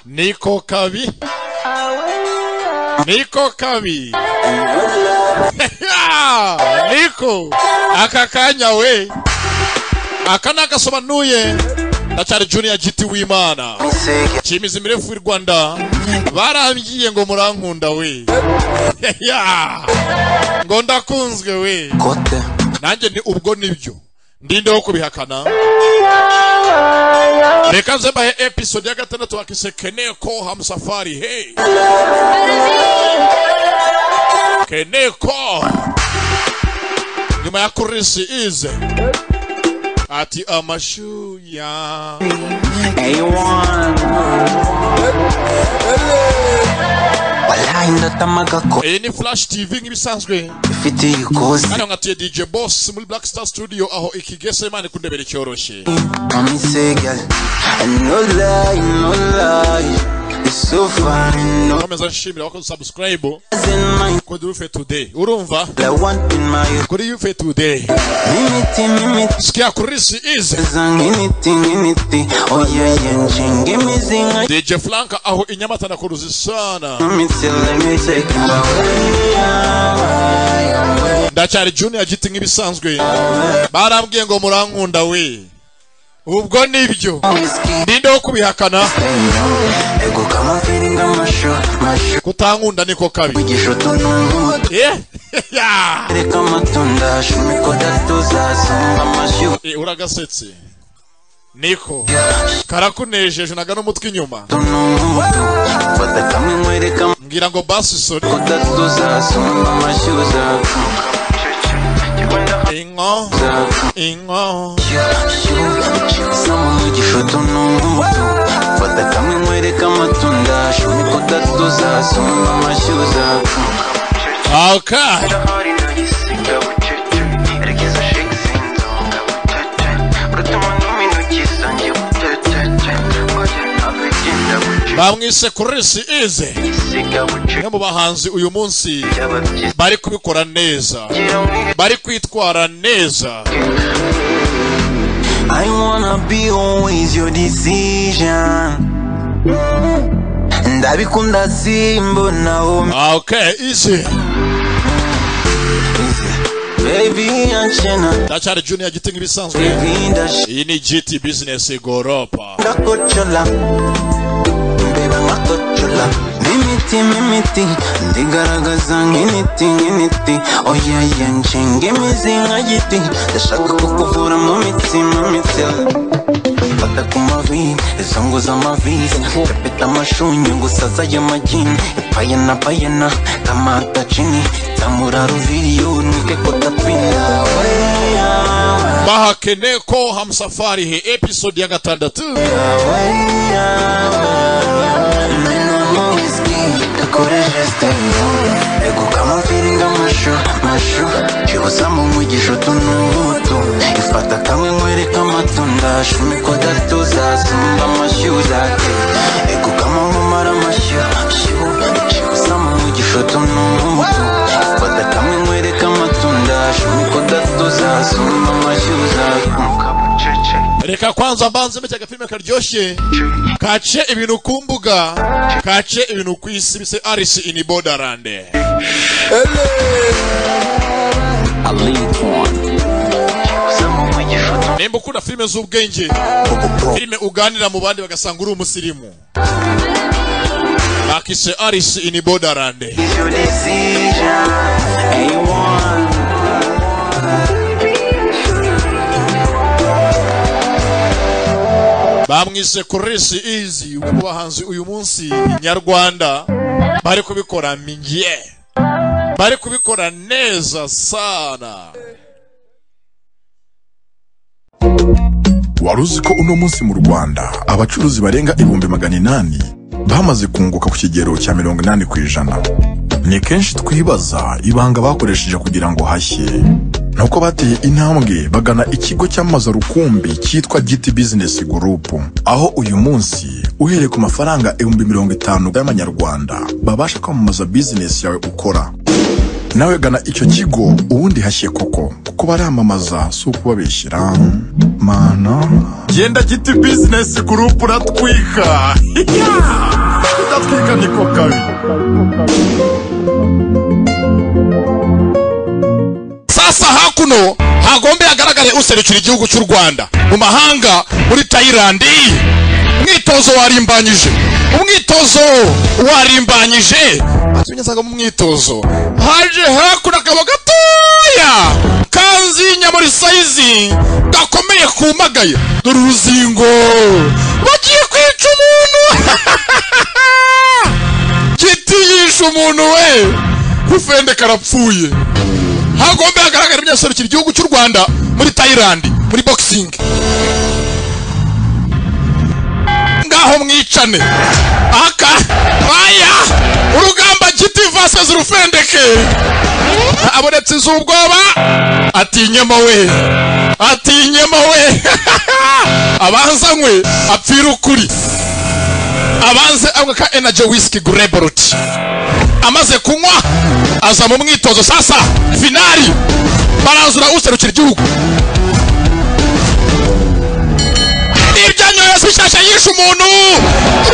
Niko kabi. Niko kabi. Niko. Aka kanya we. Aka nagasobanuye. Ndacyari Junior GT w'Imana. Cyimizi mirefu y'u Rwanda. Barambyiye ngo murankunda we. Ya. Ngo ndakunzwe we. kote Nanjye ni ubwo nibyo. Ndinde wo kubihakana. Reka nze mbahe episode ya gatandatu bakise Keneko Hamsafari. Hey. Keneko. Nyuma ya kurisi ize. Ati amashuya. A1 Wallahi ndatamaga ko Iyi ni Flash TV nk'ibisanzwe. ifite ikoze Hano nkatuye DJ Boss muri Black Star Studio aho ikigese Imana kundebera icyoroshye. Mami Segal No lie, no lie It's so fine, no Nkomeza nshimira abakoze subscribe lies in my kuri Youth Today. Urumva? The one in my Kuri Youth Today. Mimiti, mimiti Sikia kurisi ize. Zang initi, initi Oh yeah, yeah, jingi mizinga DJ Frank aho i Nyamata na kuruzi sana Mimiti, let me take you away ndacyari junior giti nk'ibisanzwe barambwiye ngo murankunda we ubwo nibyo Whiskey ninde wo kubihakana Ego kama feeling amasho, masho kutankunda niko kabi Igishoto n'umutu Eh? Ya! reka amatunda shumikoda tuzasumba amashyu Eh, uragasetse niko karakunejeje naga n'umutwe inyuma tunumutu fata kamwe nkwereka mbwira ngo basi sore amakoda tuzasumba amashyuza inko inko sama umugisha tunumutu fata kamwe nkwereka amatunda shumikoda tuzasumba amashyuza aka bamwise kurisi ize umwe mu bahanzi uyu munsi bari kubikora neza bari kwitwara neza I wanna be always your decision. ndabikunda simbonaho Ah, okay izi bebi anshena ndacyari junior giti nk'ibisanzwe bebi iyi ni gt business goropa ndashingakocola mbeba nkakocola mimiti mimiti ndigaragaza nk'initi nk'initi oyeye nshinga imizi nka giti ndashaka kukuvura mu mitsi mu mitsi fata ku mavi izo ngo z'amavisi pepeta amashunyu gusaza y'amagini ipayena payena kamata cini tamura ruviriyo nwike kotapina weya bahakene ko hamsafari he episode ya gatandatu cyibusamo umugisha utunubutu ifata kamwe nkwereka amatunda shumikoda tuzasumba amashyi uzate ego kama mumara amashyi shibu cyibusamo umugisha utunubutu ifata kamwe nkwereka amatunda shumikoda tuzasumba amashyi uzate reka kwanza mbanze mbeke agafilime karyoshye kace ibintu ku mbuga kace ibintu ku isi bise arisi ini bodarande I lead one. cyibusamo umugisha utunubutu nimba ukunda filime z'ubwenge filime uganira mu bandi bagasanga uri umusirimu bakise arisi ini bodarande Is your decision A1 bamwise kurisi izi umwe mu bahanzi uyu munsi nyarwanda bari kubikora mingiye bari kubikora neza sana Wari uzi ko uno munsi mu Rwanda abacuruzi barenga ibihumbi magana inani bamaze kunguka ku kigero cya mirongo inani ku ijana. Ni kenshi twibaza ibanga bakoresheje kugira ngo hashye. Nuko bateye intambwe bagana ikigo cyamamaza rukumbi cyitwa GT Business Group, aho uyu munsi uhereye ku mafaranga ibihumbi mirongo itanu y'amanyarwanda babasha kwamamaza business yawe ukora. Nawe gana icyo kigo ubundi hashye koko kuko baramamaza si ukubabeshyira. mana genda giti bizinesi gurupu uratwika kudatwika niko kabi sasa hakuno hagombe hagaragare userukira igihugu cy'u rwanda mu mahanga muri tayilandi umwitozo warimbanyije umwitozo warimbanyije atunyuzaga mu mwitozo haje hakuno akabo gatoya kanzinya muri sayizi gakomeye kumagaye dore uruzingo bagiye kwica umuntu kiti yishe umuntu we kufende karapfuye hagombe hagaragara ibinyaserukira igihugu cy'u rwanda muri tayilandi muri boxing ngaho mwicane aka aya urugamba giti vases urufendeke abonetse iz'ubwoba atinyemo we atinyemo we abanzanywe apfira ukuri abanze anywe ka energy whisky grebruti amaze kunywa aza mu mwitozo sasa finali baranzura userukira igihugu ibyanyoye bishyashya yishe umuntu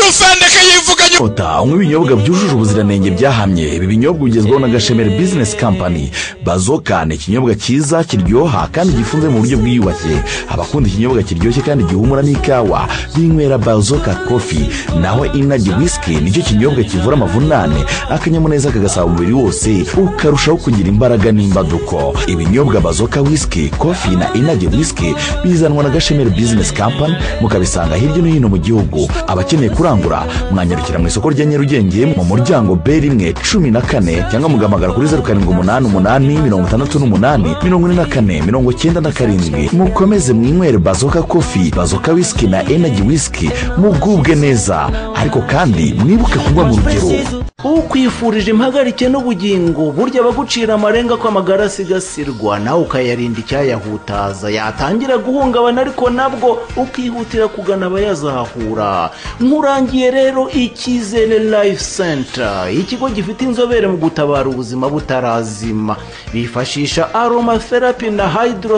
rufendeke yivuganye Toyota unywa ibinyobwa byujuje ubuziranenge byahamye ibi binyobwa ugezwaho na gashemeri bizinesi kampani bazoka ni ikinyobwa cyiza kiryoha kandi gifunze mu buryo bwiyubashye abakunda ikinyobwa kiryoshye kandi gihumura n'ikawa binywera bazoka kofi naho inaji wisiki nicyo kinyobwa kivura amavunane akanyamuneza kagasaba umubiri wose ukarushaho kugira imbaraga n'imbaduko ibinyobwa bazoka wisiki kofi na inaji wisiki bizanwa na gashemeri bizinesi kampani mukabisanga hirya no hino mu gihugu abakeneye kurangura mwanyarukira mu isoko rya nyarugenge mu muryango b rimwe cumi na kane cyangwa mugahamagara kuri zeru karindwi umunani umunani mirongo itandatu n'umunani mirongo ine na kane mirongo cyenda na karindwi mukomeze mwinywere bazoka kofi bazoka wisiki na enaji wisiki mugubwe neza ariko kandi mwibuke kunywa mu rugero ukwifurije impagarike n'ubugingo burya abagucira amarenga ko amagara asigasirwa nawe ukayarinda icyayahutaza yatangira guhungabana ariko nabwo ukihutira kugana abayazahura nkurangiye rero icyizere life center ikigo gifite inzobere mu gutabara ubuzima butarazima bifashisha aromatherapy na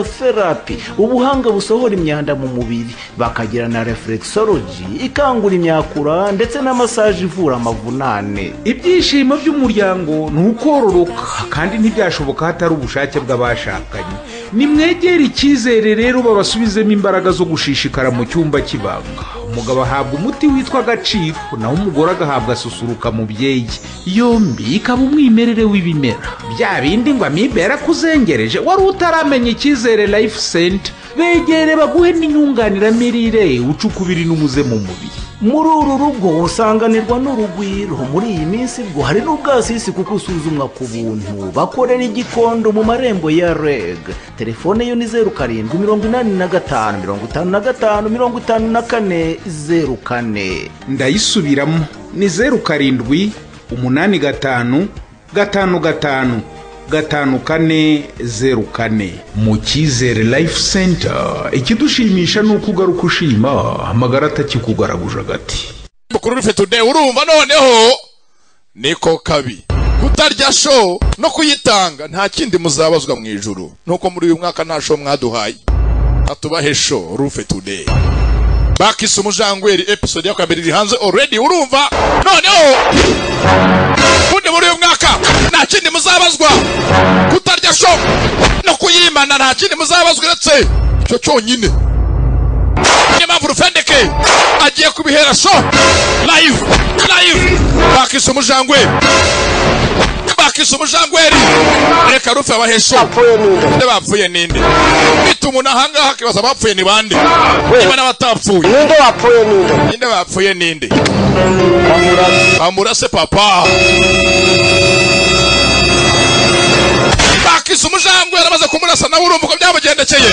hydrotherapy ubuhanga busohora imyanda mu mubiri bakagira na reflexology ikangura imyakura ndetse na massage ivura amavunane ibyishimo by'umuryango ni ukororoka kandi ntibyashoboka hatari ubushake bw'abashakanye nimwegere icyizere rero babasubizemo imbaraga zo gushishikara mu cyumba cy'ibanga umugabo ahabwa umuti witwa agaciro naho umugore agahabwa susuruka mubyeyi yombi ikaba umwimerere w'ibimera bya bindi ngo amibe yarakuzengereje wari utaramenya icyizere life center begere baguhe n'inyunganiramirire ucukubiri n'umuze mu mubiri muri uru rugo usanganirwa n'urugwiro muri iyi minsi bwo hari n'ubwasisi kuko usuzumwa ku buntu bakorera igikondo mu marembo ya reg telefone yo ni zeru karindwi mirongo inani na gatanu mirongo itanu na gatanu mirongo itanu na kane zeru kane ndayisubiramo ni zeru karindwi umunani gatanu gatanu gatanu gatanu kane zeru kane mu cyizere life center ikidushimisha ni uko ugaruka ushima amagara atakikugaraguje agati mukuru rufe today urumva noneho niko kabi kutarya show no kuyitanga nta kindi muzabazwa mu ijuru nuko muri uyu mwaka nta show mwaduhaye atubahe show rufe today bakise umujangweri episode ya kabiri iri hanze already urumva noneho ubundi muri uyu mwaka nta kindi muzabazwa kutarya show no kuyimana nta kindi muzabazwa uretse icyo cyonyine niyo mpamvu rufendeke agiye kubihera show live live bakise umujangweri bakise umujangweri reka rufe abahe show nde bapfuye ninde bita umuntu ahangaha akibaza abapfuye ni bande niba n'abatapfuye ninde wapfuye ninde ninde bapfuye ninde bamuraze bamurase papa bakise umujangwe yaramaze kumurasa nawe urumva uko byamugendekeye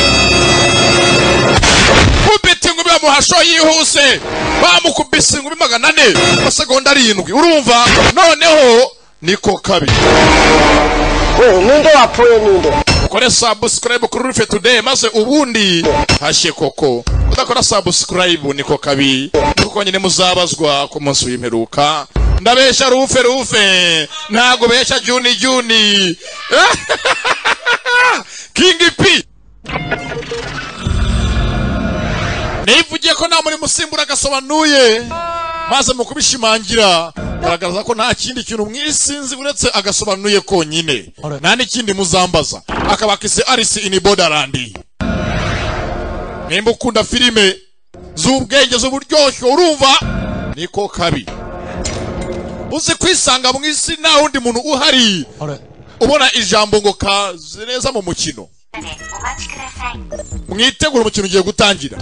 kubita ingumi bamuha sho yihuse bamukubise ingumi magana ane amasegonda arindwi urumva noneho niko kabi we ninde wapfuye ninde ukore sabusikarayibu kuri rufe tudeyi maze ubundi hashye koko udakora sabusikarayibu niko kabi kuko nyine muzabazwa ku munsi w'imperuka ndabeshya rufe rufe ntabwo beshya juni juni kingi pi nivugiye ko nta murimo usimbura agasobanuye maze mu kubishimangira garagaza ko nta kindi kintu mwisinzi uretse agasobanuye konyine nta n'ikindi muzambaza akabaka ise arisi ini bodarandi nimba ukunda filime z'ubwenge z'uburyoshyo urumva niko kabi uzi kwisanga mu isi nta wundi muntu uhari ubona ijambo ngo kazi neza mu mukino お待ちください。 mwitegure umukino ugiye gutangira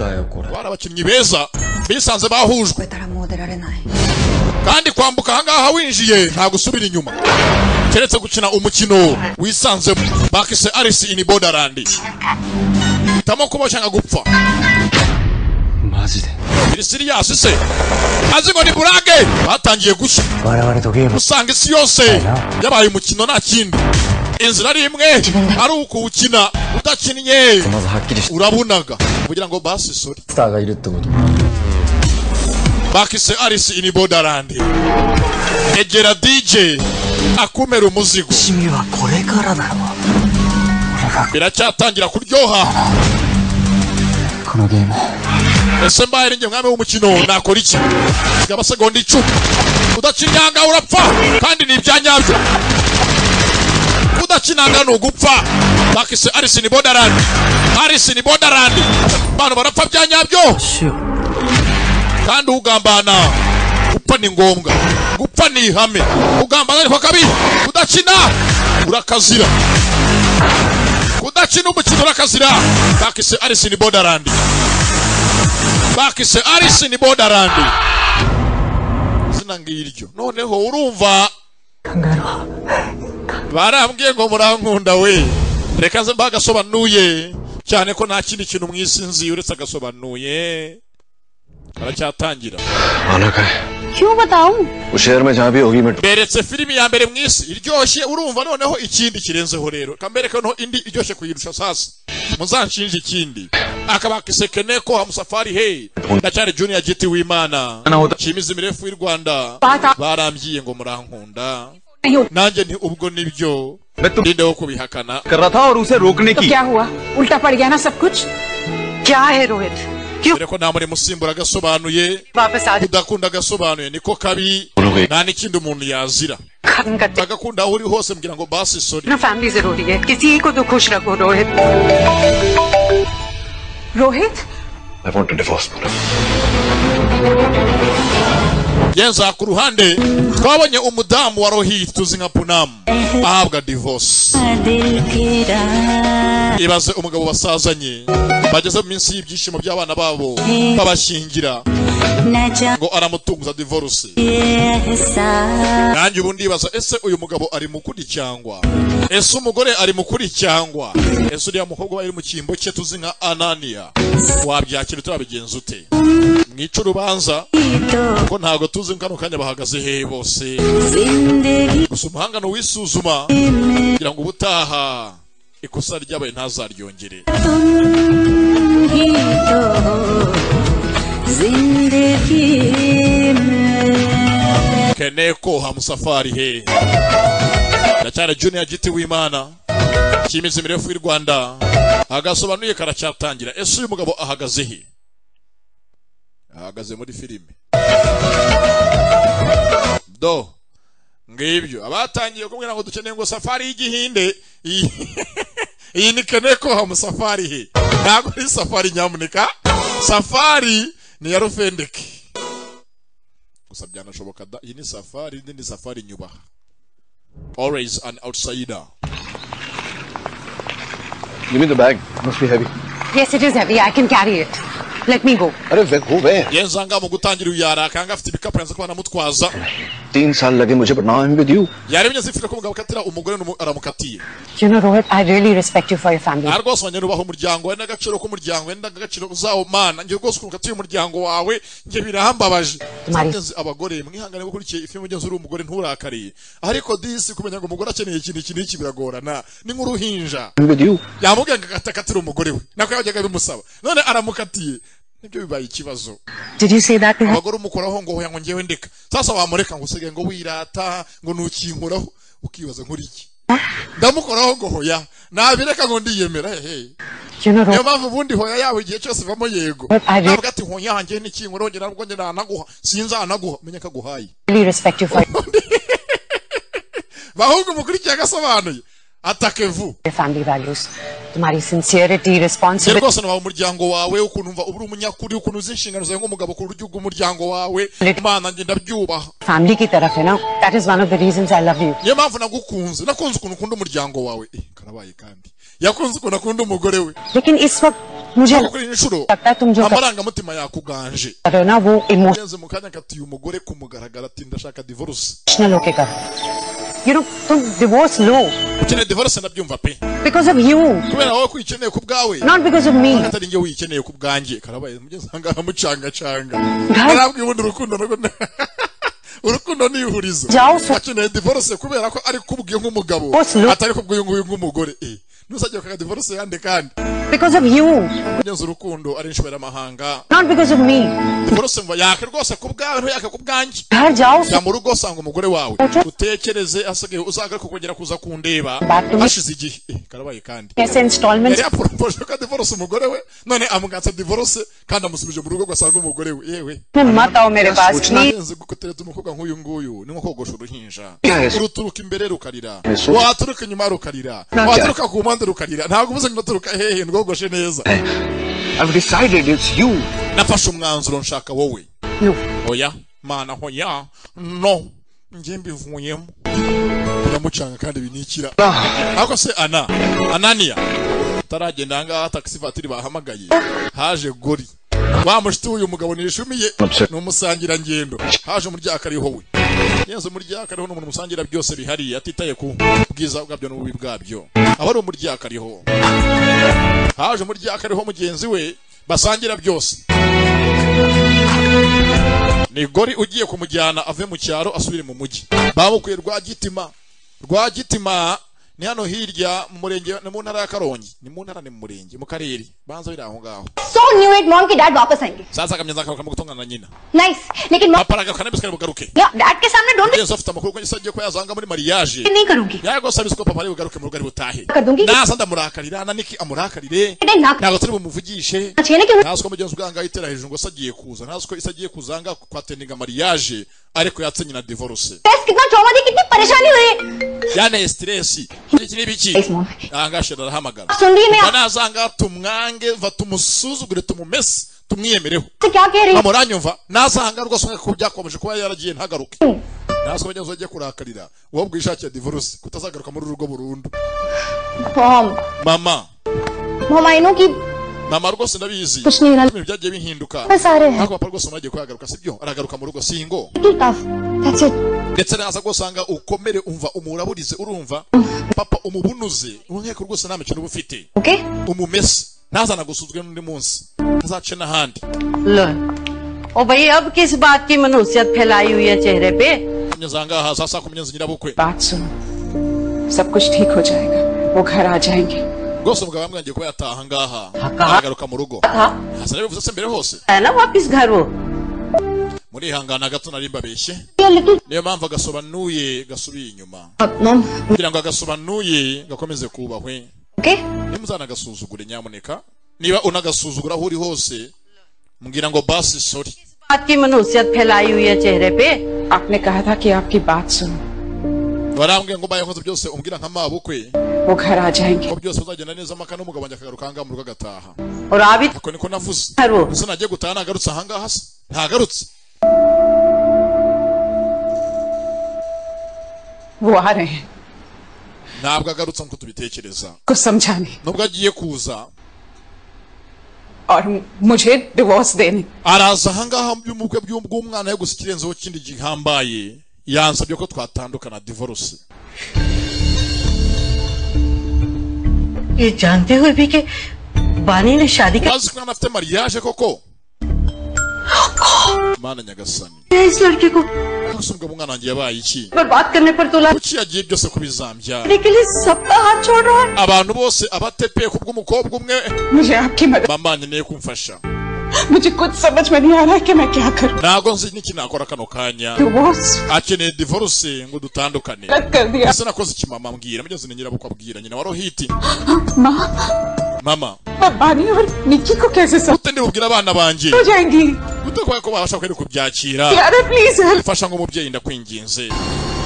bari abakinnyi beza bisanze bahujwe 超えたらもう出られない。 kandi kwambuka ahangaha winjiye nta gusubira inyuma keretse gukina umukino wisanzemo bakise arisi ini bodarandi hitamo kuba cyangwa gupfa birisiriyasi se azi ngo ni burage batangiye gushya usanga isi yose yabaye umukino nta kindi inzira ari imwe ari ukuwukina udakinnye urabunaga kugira ngo basi sori bakise arisi ini bodarandi egera dj akumera umuzigo biracyatangira kuryoha ese mbaye ari njye mwami w'umukino nakora iki siga amasegonda icumi udacinyanga urapfa kandi ni ibyanyabyo udakinanga ni ugupfa bakise arisi ni bodarandi arisi ni bodarandi abantu barapfa byanyabyo kandi ugambana gupfa ni ngombwa gupfa ni ihame ugambana ariko kabi udakina urakazira kudakina umukino urakazira bakise arisi ni bodarandi bakise arisi ni bodarandi izina ngiryo noneho urumva barambwiye ngo murankunda we reka nze mba agasobanuye cyane ko nta kindi kintu mu isi nzi uretse agasobanuye aracyatangira beretse filimi ya mbere mu isi iryoshye urumva noneho ikindi kirenzeho rero kambereka noneho indi iryoshye kuyirusha sasa muzanshinje ikindi akabakisekene ko hamusafari hey ndacyari junior giti w'imana shimiza imirefu y'u rwanda barambyiye ngo murankunda nanjye nti ubwo nibyo ninde wo kubihakana क्या हुआ उल्टा पड़ गया ना सब कुछ क्या है रोहित क्यों dore ko nta murimo usimbura agasobanuye वापस आज udakunda agasobanuye niko kabi nta n'ikindi umuntu yazira खत्म करते agakunda aho uri hose mbwira ngo basi sori ना फैमिली जरूरी है किसी को तो खुश रखो Rohit Rohit yenza ku ruhande twabonye umudamu wa rohi tuzi nka punamu ahabwa divorce ibaze umugabo basazanye bageze mu minsi y'ibyishimo by'abana babo babashyingira ngo aramutunguza divorce nanjye ubundi ibaza ese uyu mugabo ari mukuri cyangwa ese umugore ari mukuri cyangwa ese uriya mukobwa aba ari mu cyimbo cye tuzi nka ananiya wabyakira utabigenza ute mwice urubanza kuko ntabwo tuzi kano kanya bahagaze hehe bose gusa umuhangano wisuzuma kugira ngo ubutaha ikosa ryabaye ntazaryongere kene ko hamusafari he ndacyari junior giti w'imana cyimizi mirefu y'u rwanda agasobanuye karacyatangira ese uyu mugabo ahagaze he ahagaze muri filime do ngibyo abatangiye kumbwira ngo dukeneye ngo safari y'igihinde iyi iyi ni keneko hamusafari he ntabwo ari safari nyamuneka safari ni ya rufendeke gusa byanashoboka da iyi ni safari indi ni safari nyubaha always an outsider yes it is heavy I can carry it let me go yenzanga mu gutangira uyu yarakanga afite ibikapu yanze kuba anamutwaza तीन साल लगे मुझे but now I am with you yarebye zifite ko umugabo akatira umugore n'umu- aramukatiye you know Rohit I really respect you for your family nta rwose abanyarubaho umuryango we n'agaciro k'umuryango we n'agaciro zawo mana njye rwose ukuntu ukatiye umuryango wawe njye birahambabaje Mari. Nzi abagore mwihangane gukurikiye ifi mugenzi uri umugore nturakariye ariko disi kumenya ngo umugore akeneye ikintu iki n'iki biragorana ni nk'uruhinja with you yamubwiye ngo akatakatire umugore we nako yajyaga bimusaba none aramukatiye nibyo bibaye ikibazo did you say that abagore umukoraho ngo hoya ngo ngewe ndeka sasa wamureka ngo usigaye ngo wirata ngo nukinkuraho ukibaza nk'uri iki ndamukoraho ngo hoya nabireka ngo ndiyemera hehe niyo mpamvu ubundi hoya yawe igihe cyose ivamo yego ntabwo ati hoya hanjye n'iki ngorongera ubwo njye nanaguha sinzanaguha menye ko aguhaye bahubwo umukurikiye agasobanuye atake vu njye rwose nabaha umuryango wawe ukuntu umva uri umunyakuri ukuntu uzi inshingano zawe nk'umugabo ku buryo bw'umuryango wawe imana njye ndabyubaha niyo mpamvu nagukunze nakunze ukuntu ukunda umuryango wawe eh, karabaye kandi yakunze ukuntu akunda umugore we Ntabwo kuri iyi nshuro amarangamutima yakuganje yenze mu kanya kati uyu mugore kumugaragara ati ndashaka divorce ukeneye divorce ndabyumva pe kubera wowe kwikeneye ku bwawe atari njye wiyikeneye ku bwanjye karabaye mugeze aha ngaha mucangacanga arambwira ubundi urukundo narwo ni- urukundo ni ihurizo akeneye divorce kubera ko ari kubwiye nk'umugabo atari kubwiye nguyu nk'umugore eh nuzajya ukaga divorce yande kandi kugeza urukundo ari inshoberamahanga divorce mva yaka rwose ku bwawe ntuyaka ku bwanjye jya mu rugo usanga umugore wawe utekereze asigaye uzaga ariko kongera kuza kundeba hashize igihe Eh, karabaye kandi yari yaporopoje ko adivorose umugore we none amwatsa divorce kandi amusubije mu rugo ugasanga umugore we yewe ukenenze gukotereza umukobwa nk'uyu nguyu ni nko kogosha uruhinja uruturuka imbere rukarira waturuka inyuma rukarira waturuka ku mpande rukarira ntabwo ubuze ngo ndaturuka hehe ndwogoshe neza nafashe umwanzuro nshaka wowe oya mana hoya no njye mbivuyemo biramucanga kandi binikira ariko se ana ananiya utaragenda ahangaha taxi vatiri bahamagaye haje gori wa mushiti w'uyu mugabo nishumiye ni umusangirangendo haje umuryakariho we yezu umuryakariho ni umuntu umusangira byose bihariye atitaye ku bwiza bwabyo n'ububi bwabyo aba ari umuryakariho haje umuryakariho mugenzi we basangira byose ni gori ugiye kumujyana ave mu cyaro asubire mu mujyi bamukuye rwa gitima rwa gitima ni hano hirya mu murenge ni mu ntara ya karongi ni mu ntara ni mu murenge mu karere banza biri aho ngaho sasa akamyenza akaba gutongana na nyina papa aragaruka n'abiswe bugaruke mugenzi we afite amakuru ko yise agiye kuba yazanga muri mariage yaje rwose abiswe ko papa ari bugaruke mu rugo ari butahe naza ndamurakarira na niki amurakarire ntabwo turi bumuvugishe ntazi ko mugenzi ubwanga itera hejuru ngo se agiye kuza ntazi ko isi agiye kuza aha kwa teninga mariage ariko yatse nyina divorce yanteye stress iki ni biki aha ngaha shira arahamagara banaza aha ngaha tumwange va tumusuzugure tumumese tumwiyemereho amuranyumva naza aha ngaha rwose nk'uko byakomeje kuba yaragiye ntagaruke nazi ko mugenzi we agiye kurakarira wowe bwishakiye divorce kutazagaruka muri uru rugo burundu mama mama rwose ndabizi ibintu byagiye bihinduka ariko papa rwose umagiye kuyagaruka sibyo aragaruka mu rugo singo ndetse naza gusanga ukomere umva umuraburize urumva papa umubunuze ureko rwose nta mikino uba ufite umumese ntazana gusuzwe n'undi munsi ntazace n'ahandi ओ भाई अब किस बात की मनहूसियत फैलाई हुई है चेहरे पे kugeza aha ngaha za saa kumi n'inzu nyirabukwe बात सुनो सब कुछ ठीक हो जाएगा वो घर आ जाएंगे rwose umugabo yamwangiye kuba yataha aha ngaha Akaha. aragaruka mu rugo हाँ hasa n'ibivuze se mbere hose है ना वापिस घर वो murihangana gato nari mbabeshye niyo mpamvu agasobanuye gasubiye inyuma kugira ngo agasobanuye gakomeze kubahwe niba uzanagasuzugure nyamuneka niba unagasuzugura aho uri hose mbwira ngo basi sori बात की मनहूसियत फैलाई हुई है चेहरे पे आपने कहा था कि आपकी बात सुनो barambwira ngo mbaye nkoze byose umbwira nka mabukwe वो घर आ जाएंगे ko byose bizagenda neza maka n'umugabo wanjye akagaruka ahangaha mu rugo agataha और आप ako niko navuze Haro. ese nagiye gutaha nagarutse ahangaha se ntagarutse वो आ रहे हैं ntabwo agarutse nk'uko tubitekereza कुछ समझाने nubwo agiye kuza और मुझे डिवोर्स देने araza ahangaha mu bukwe bw'umwana yo gusa ikirenzeho kindi gihambaye yansabye ko twatandukana divorce ये जानते हुए भी कि बानी ने शादी का bazi ko mwana afite mariage koko mana nyagasani किया इस लड़के को gusa umugabo umwana wanjye yabaye iki बर्बाद करने पर तुला kuki yagiye byose kubizambya के लिए सबका हाथ छोड़ रहा है abantu bose abatepeye ku bw'umukobwa umwe मुझे आपकी मदद mama nkeneye kumfasha मुझे कुछ समझ में नहीं आ रहा है कि मैं क्या करूं ntabwo nzi n'iki nakora kano kanya divorce akeneye divorce ngo dutandukane cut कर दिया ese nakoze iki mama mbwira mugeze na nyirabukwe abwira nyina wa rohiti माँ mama मैं बानी और निक्की को कैसे समझ gute ndi bubwire abana banjye हो जाएंगी gute kubera ko babasha kweri kubyakira यार please help fasha nk'umubyeyi ndakwinginze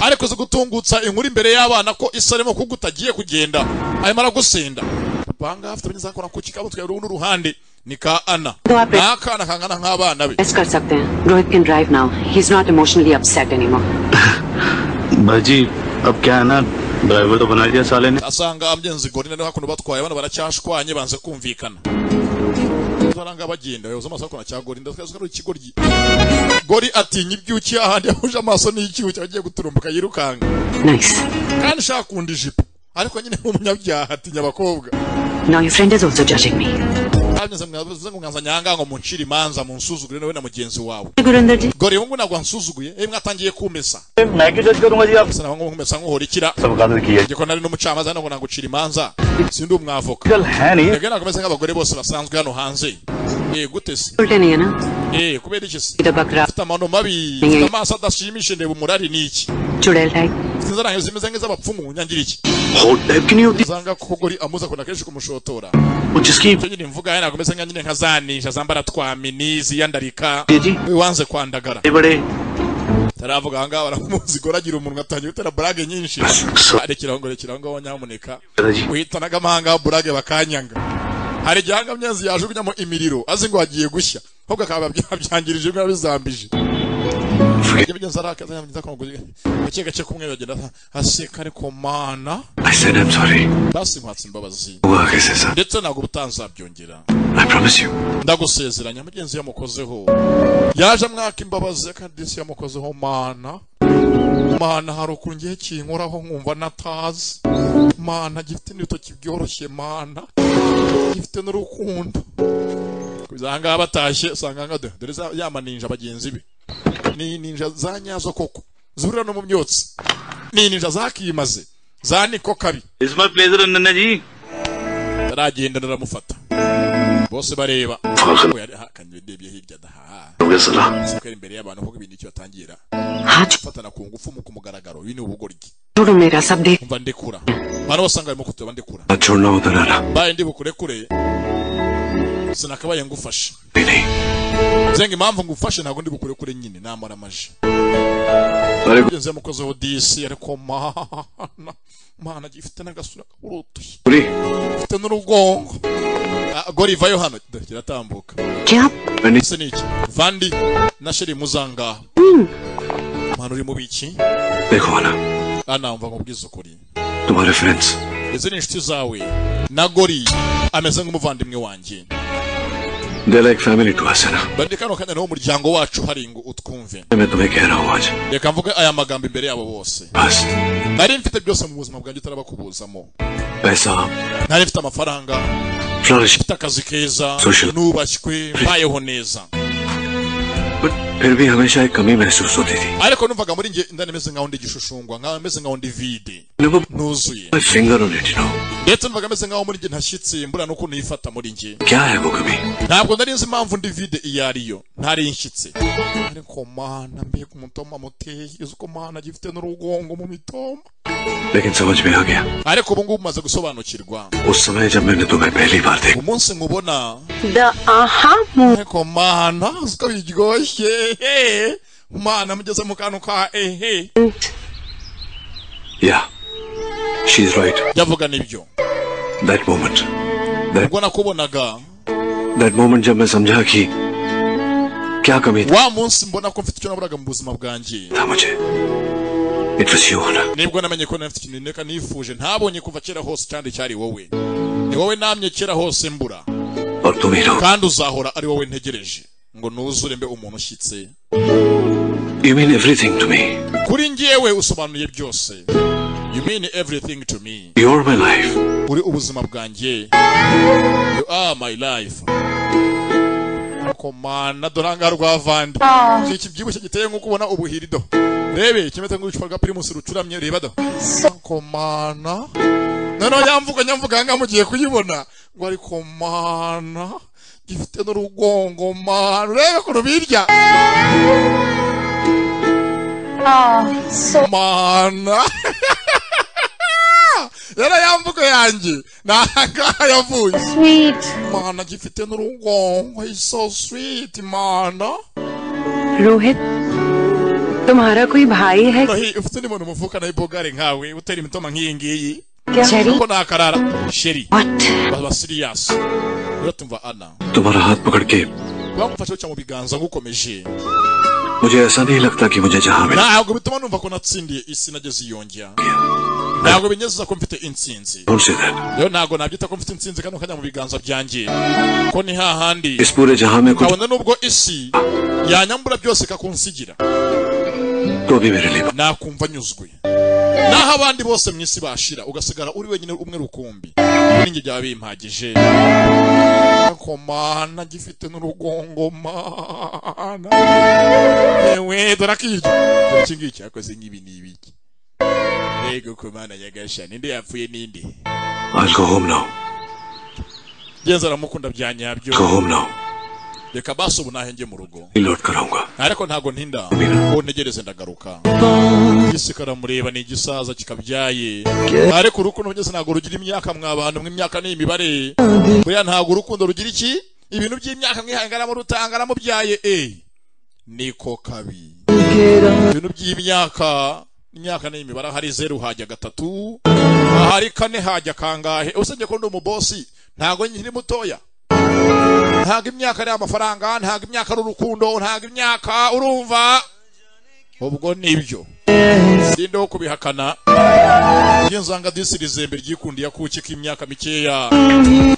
ariko uzi gutungutsa inkuru imbere y'abana ko isa arimo kuko utagiye kugenda arimo aragusenda banga hafite abanyeza akora ku kikabo twebwe urundi ruhande ni ka ana ni akana kangana nk'abana be let's कर सकते हैं Rohit can drive now he is not emotionally upset anymore भाजी अब क्या है ना ड्राइवर तो बना दिया साले ने asanga amyenzi goni naneho hakuno batwaye abana baracyashwanye banze kumvikana baranga bagenda bayoza amaso hakuno cyagori ndasukari ikigoryi gori atinya ibyuki ahandi yahuje amaso n'icyuki agiye guturumbuka yirukanga nice kandi nshaka kunda ijipo ariko nyine nk'umunyabyaha atinya abakobwa now your friend is also judging me Amyenzi mwavuze ngo mwanza nyanga ngo muncire imanza munsuzugure nawe na mugenzi wawe Gurinder ji gori wowe ntabwo wansuzuguye ewe mwatangiye kumesa मैं क्यों जज करूंगा जी आप asa nawe nkumesa nk'uhora ikira सब गलत किया igikona nari n'umucamanza hano ngo nagucira imanza sindi umwavoka कल है नहीं Mwebwe nakomeze nk'abagore bose basanzwe hano hanze eh gute se उल्टे नहीं है ना eh kubera iki se इधर बकरा mfite amano mabi mfite amaso adashimishije ndeba umurari ni iki चुड़ैल type mfite inzara nkayo zimeze nk'iz'abapfumu nyangira iki hot type की नहीं होती usanga kugori amuza kuna kenshi kumushotora वो जिसकी icyo nyine mvuga yari nagomeze nka nyine nkazanisha zambara twamini ziyandarika है जी we wanze kwandagara बड़े बड़े taravuga ahangaha baramuzi goragira umunwa atangiye gutera burage nyinshi सो- rekeraho ngo rekeraho ngaho nyamuneka दादाजी uhitanaga amahanga burage bakanyanga hari igihe hanga myenzi yajugunyamo imiriro azi ngo hagiye gushya ahubwo akaba byabyangirije biba bizambije Iyo myenzi arakaza yamugeza ku maguru gake gake kumwe bagenda aseka ariko mana I said I am sorry basi nkwatse imbabazi हुआ कैसे sir ndetse ntabwo ubutazabyongera I promise you ndagusezeranya mugenzi yamukozeho yaje amwaka imbabazi kandi si yamukozeho mana mana hari ukuntu ngiye kinkoraho nkumva natazi mana gifite n'ibitoki byoroshye mana gifite n'urukundo kuza ahangaha batashye usanga ahangaha dore- dore za- ya maninja bagenzi be ni ninja za nyazo koko zihurira no mu myotsi ni ninja zakimaze za niko kabi is my pleasure नन्ना जी aragenda aramufata bose bareba we yari ahakanye urebye hirya adahaha हो गया साला sikari imbere y'abantu kuko ibintu icyo batangira हाथ gufatana ku ngufu mu kumugaragaro ibi ni ubugoryi छोड़ो मेरा सब देख umva ndekura abantu bose ngo barimo kutureba ndekura ना छोड़ना होता नाना mbaye ndi bukurekure sinakabaye ngufashe नहीं नहीं zenga impamvu ngufashe ntabwo ndi bukurekure nyine namara amaje अरे ugenzi yamukozeho disi ariko mana mana gifite n'agasura kaburutuye बुरी gifite n'urugongo Ah, goriva yo hano dore kiratambuka क्या मैंने ese ni iki vandi na sheri muzangaha mwana uri mu biki देखो आना ana mva nkubwiza ukuri तुम्हारे friends izi ni inshuti zawe na gori ameze nk'umuvandimwe wanjye they like family to us है ना bari kano kanya niho umuryango wacu hari ngo utwumve मैं तुम्हें कह रहा हूँ आज reka mvuge aya magambo imbere yabo bose बस nari mfite byose mu buzima bwanjye utarabakubuzamo पैसा nari mfite amafaranga flourish mfite akazi keza Social. nubashywe mbayeho neza but फिर भी हमेशा एक कमी महसूस होती थी ariko numvaga muri njye ndani meze nkaho ndi igishushumbwa nkaho meze nkaho ndi vide देखो ntuzuye finger on it you know ndetse numvaga meze nkaho muri njye ntashyitsi mbura n'ukuntu yifata muri njye क्या है वो कमी ntabwo nari nzi impamvu ndi vide iyo ariyo ntari nshyitse ariko mana mbega umutoma muteye uzi ko mana gifite n'urugongo mu mitoma लेकिन समझ में आ गया ariko ubu ngubu maze gusobanukirwa उस समय जब मैंने तुम्हें पहली बार देखा umunsi nkubona the aha mood ariko mana uzi ko biryoshye he mana mugeze mu kantu ka ehe yeah she is right ndavuga nibyo that moment that ubwo nakubonaga that moment जब मैं समझा कि क्या कमी wa munsi mbona ko mfite icyo naburaga mu buzima bwanjye था मुझे it was you होना nibwo namenye ko nari mfite ikintu nteka nifuje ntabonye kuva kera hose kandi cyari wowe ni wowe namye kera hose mbura और तुम ही रहो kandi uzahora ari wowe ntegereje ngo nuzure mbe umuntu ushyitse you mean everything to me kuri njyewe usobanuye byose you mean everything to me you are my life uri ubuzima bwanjye you are my life ariko mana dore ahangaha rwavandi iki iki byibushye giteye nk'uko ubona ubuhirido rebe kimeze nk'ubucupa bwa primus rucuramye reba da ariko mana noneho yamvuga nyamvuga ahangaha mugiye kuyibona ngo ariko mana gifite n'urugongo ma rurebe ukuntu birya mana rero ya mvugo yanjye ni ahangaha yavuye mana gifite n'urugongo he's so sweet mana Rohit तुम्हारा कोई भाई है Nahi, ufite undi muntu muvukana w'ibogare nkawe utera imitoma nk'iyi ngiyi Jerry? kuko nakarara sheri What? baba siriyasi rero tumva ana तुम्हारा हाथ पकड़ के bamufashe guca mu biganza ngukomeje मुझे ऐसा नहीं लगता कि मुझे जहाँ मिला ntabwo bituma numva ko natsindiye isi nageze iyongera ntabwo binyezeza ko mfite intsinzi Don't say that. rero ntabwo nabyita ko mfite intsinzi kandi ukajya mu biganza byanjye ko ni hahandi इस पूरे जहाँ में कुछ kabona nubwo isi yanyambura byose ikakunsigira तो भी मेरे लिए nakumva anyuzwe naho abandi bose mu isi bashira ugasigara uri wenyine umwe rukumbi ibingi byaba bimpagije komana gifite n'urugongo mana ewe dore akiryo dore iki ngiki yakoze nk'ibi ni ibiki mbega komana nyagasha ninde yapfuye ninde I'll go home now. genza aramukunda bya nyabyo Go home now. reka basi ubu nahenge mu rugo लौट कर आऊंगा ariko ntago ntinda uwo ntegereze ndagaruka isi karamureba ni igisaza kikabyaye ariko urukundo ngeze ntago rugira imyaka mwabantu mwe imyaka ni imibare buriya ntago urukundo rugira iki ibintu by'imyaka mwihangaramo rutanga ramubyaye eh niko kabi ibintu by'imyaka imyaka ni imibare hari zeru hajya gatatu ahari kane hajya kangahe usibye ko ndi umubosi ntago nkiri mutoya ntabwo imyaka ari amafaranga ntabwo imyaka ari urukundo ntabwo imyaka urumva ubwo nibyo sinde wo kubihakana iyo nsanga disi rizembe ryikundiye akuki k'imyaka mikeya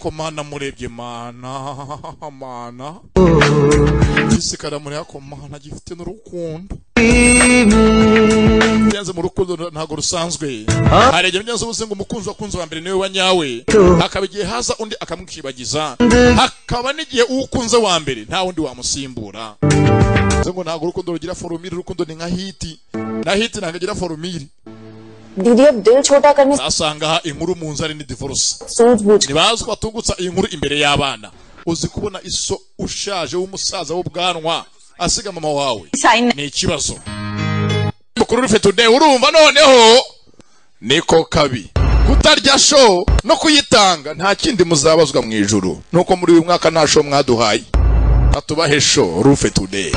ko mana murebye mana mana disi karamureba ko mana gifite n'urukundo byanze mu rukundo ntabwo rusanzwe hari igihe byanze ubuze ngo umukunzi wakunze wa mbere niwe wa nyawe hakaba igihe haza undi akamwikibagiza hakaba n'igihe uwukunze wa mbere nta wundi wamusimbura bivuze ngo ntabwo urukundo rugira forumire urukundo ni nka hiti na hiti ntabwo igira forumire दीदी अब दिल छोटा करने zasanga aha inkuru mu nzara ni divorce सूझ बूझ ntibazi ko batungutsa iyi nkuru imbere y'abana uzi kubona iso ushaje w'umusaza w'ubwanwa asiga mama wawe ni ikibazo mukuru rufe today urumva noneho niko kabi kutarya show no kuyitanga nta kindi muzabazwa mu ijuru nuko muri uyu mwaka nta show mwaduhaye atubahe show rufe today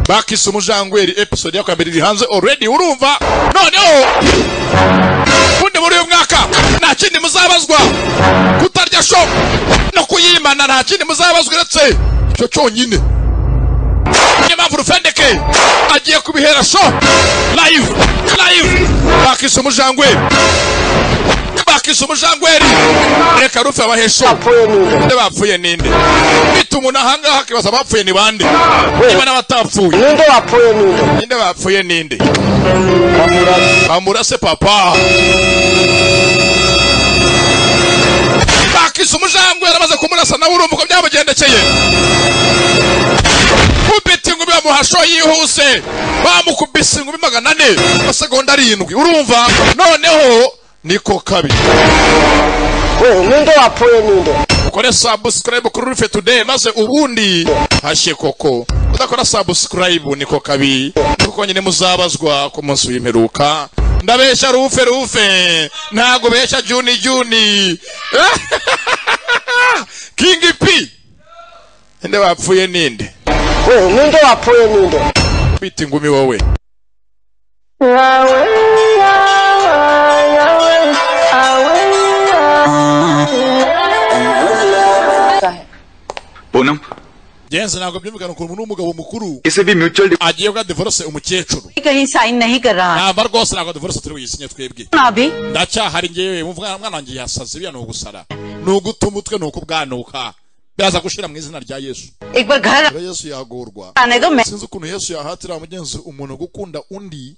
bakise umujangweri episode ya kabiri iri hanze already urumva noneho ubundi muri uyu mwaka nta kindi muzabazwa kutarya show no kuyimana nta kindi muzabazwa uretse icyo cyonyine niyo mpamvu rufendeke agiye kubihera sho live live bakise umujangwe bakise umujangweri reka rufe abahesho nde bapfuye ninde bita umuntu ahangaha akibaza abapfuye ni bande niba n'abatapfuye नींदो आप नींदो ninde bapfuye ninde कमुरा bamurase papa bakise umujangwe yaramaze kumurasa nawe urumva uko byamugendekeye kubita ingumi bamuhasho yihuse bamukubise ingumi magana ane amasegonda arindwi urumva noneho niko kabi नींदो आप नींदो ukore subscribe kuri rufe today maze ubundi hashye koko udakora subscribe niko kabi kuko nyine muzabazwa ku munsi w'imperuka ndabeshya rufe rufe ntago beshya juni juni king p ninde bapfuye ninde नींदो आप नींदो bita ingumi wowe Poonam genzi ntabwo byumvikana ukuntu n'umugabo mukuru इसे भी mutual agiye bwa divorce umukecuru कहीं sign नहीं कर रहा है namba rwose ntabwo divorce turi buyisinye twebwe ना अभी ndacyahari ngewe mvuga mwana wanjye yasaze biriya ni ugusara ni uguta umutwe ni ukubwanuka byaza gushira mu izina rya yesu एक बार घर rero yesu yagorwa आने को मैं sinzi ukuntu yesu yahatira mugenzi umuntu gukunda undi